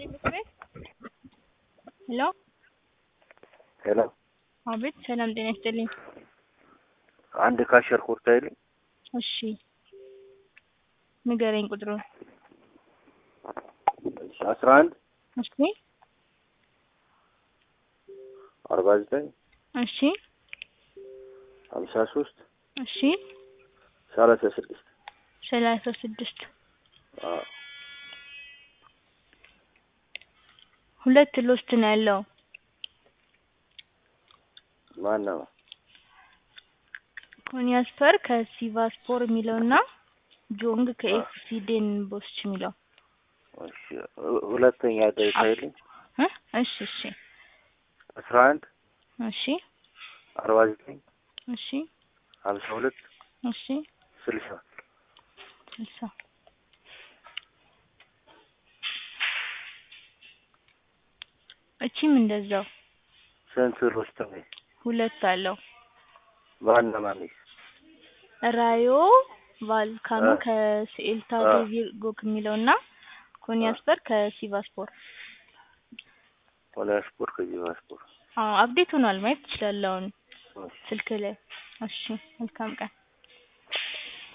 ሄሎ ሄሎ አቤት ሰላም ጤና ይስጥልኝ። አንድ ካሸር ኮርታ ይልኝ እሺ ንገረኝ ቁጥሩን። አስራ አንድ እሺ አርባ ዘጠኝ እሺ ሀምሳ ሶስት እሺ ሰላሳ ስድስት ሰላሳ ስድስት ሁለት ሎስት ነው ያለው። ማን ነው? ኮኒያስፐር ከሲቫስፖር የሚለው እና ጆንግ ከኤፍሲ ዴን ቦስች የሚለው እሺ ሁለተኛ ደቂቃ ይልኝ እ እሺ እሺ አስራ አንድ እሺ አርባ ዘጠኝ እሺ ሀምሳ ሁለት እሺ ስልሳ ስልሳ እቺም እንደዛው ስንት ሮስት ነው? ሁለት አለው። ማን ነው ማንስ? ራዮ ቫልካኖ እ ከሴልታ እ ቪርጎ የሚለው እና ኮኒያስፐር ከሲቫስፖር ሆነ ስፖርት ከዚህ ስፖርት አዎ አፕዴት ሆኗል ማየት ትችላለህ አሁን እሺ ስልክ ላይ። እሺ መልካም ቀን።